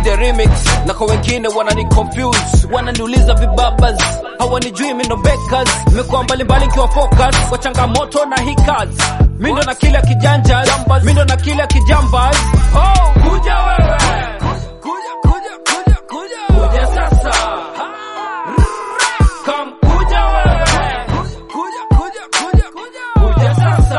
the remix na kwa wengine wanani confuse wananiuliza vibabas hawanijui mindo bakers imekuwa mbalimbali nikiwa focus kwa changamoto na hiccups mindo na kila kijanja mindo na kila kijambas oh kuja wewe kuja kuja kuja kuja kuja sasa Come kuja wewe kuja kuja kuja kuja kuja sasa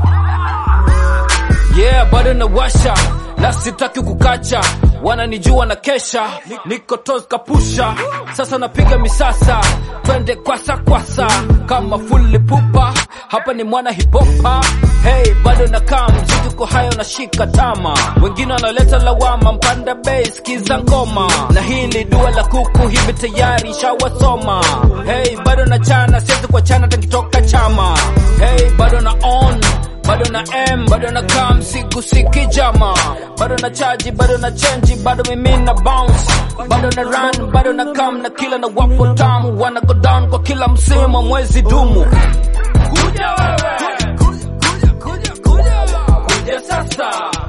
yeah bado nawasha na sitaki kukacha wananijua na kesha niko tos kapusha sasa napiga misasa twende kwasa kwasa kama fully pupa hapa ni mwana hipopa hey bado nakaa mziki uko hayo nashika tama wengine wanaleta lawama mpanda base kiza ngoma na hili dua la kuku hivi tayari shawasoma hey bado na chana siwezi kwa chana takitoka chama hey bado na on bado na M, bado na kam, siku siki jama, bado na chaji, bado na chenji, bado mimi na bounce, bado na run, bado na kam, na kila na wapo tamu, wana go down kwa kila msimu wa mwezi dumu. Kuja wewe, kuja, kuja, kuja, kuja, kuja sasa.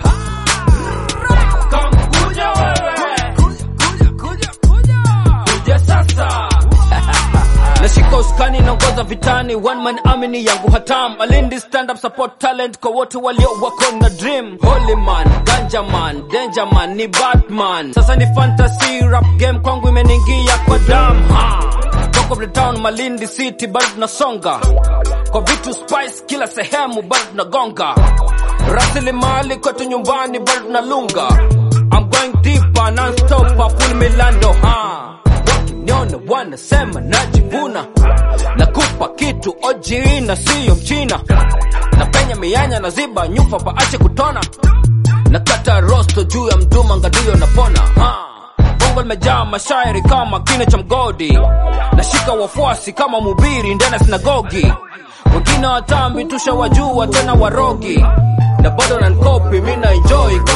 Come kuja wewe, kuja, kuja, kuja, kuja sasa. nashika uskani naongoza vitani one man army ni yangu hatam alindi stand up support talent kwa wote walio wako na dream holy man ganja man danger man ni batman sasa ni fantasy rap game kwangu imeningia kwa dam ha Talk of the town malindi city bado tunasonga kwa vitu spice kila sehemu bado tunagonga rasilimali kwetu nyumbani bado tunalunga I'm going deeper non-stop full milando ha wakiniona wanasema najivuna nakupa kitu oji na siyo mchina napenya mianya na ziba nyufa paache kutona nakata rosto juu ya mduma ngaduyo napona ha. bongo limejaa mashairi kama kina cha mgodi nashika wafuasi kama mubiri ndani ya sinagogi wengine watambi tushawajua tena warogi na bado nankopi mi na enjoy